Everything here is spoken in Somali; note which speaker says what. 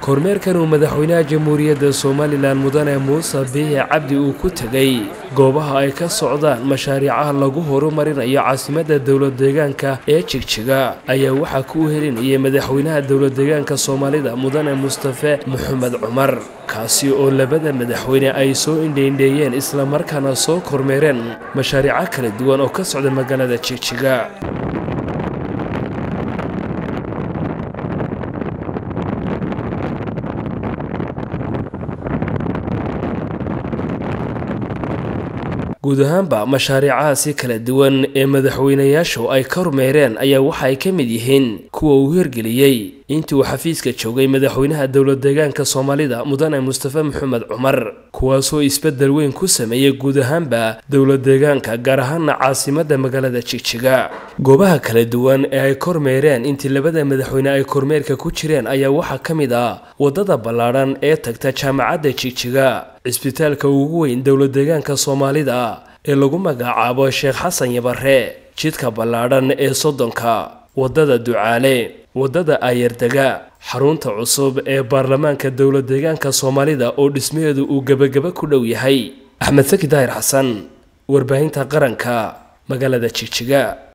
Speaker 1: kormeerkan uu madaxweynaha jamhuuriyadda somalilan mudane muuse biixi cabdi uu ku tegay goobaha ay ka socdaan mashaariicaha lagu horumarinayo caasimadda dowlad deegaanka ee jigjiga ayaa waxaa ku helinayay madaxweynaha dowlad deegaanka soomaalida mudane mustafe maxamed cumar kaasi oo labada madaxweyne ay soo indheindheeyeen islamarkaana soo kormeereen mashaariico kala duwan oo ka socda magaalada jigjiga guud ahaanba mashaariicahaasi kala duwan ee madaxweynayaashu ay ka rumeereen ayaa waxa ay ka mid yihiin kuwa uu hirgeliyey intii uu xafiiska joogay madaxweynaha dowlad deegaanka soomaalida mudane mustafe maxamed cumar kuwaasoo isbeddel weyn ku sameeyey guud ahaanba dowlad deegaanka gaar ahaana caasimadda magaalada jigjiga goobaha kala duwan ee ay kormeereen intii labada madaxweyne ay kormeerka ku jireen ayaa waxaa ka mid ah waddada ballaadhan ee tagta jaamacadda jigjiga cisbitaalka ugu weyn dowlad deegaanka soomaalida ee lagu magacaabo sheekh xasan yabare jidka ballaadhan ee soddonka waddada ducaale waddada aayardega xarunta cusub ee baarlamaanka dowlad deegaanka soomaalida oo dhismaheedu uu gebagaba ku dhow yahay axmed saki daahir xasan warbaahinta qaranka magaalada jigjiga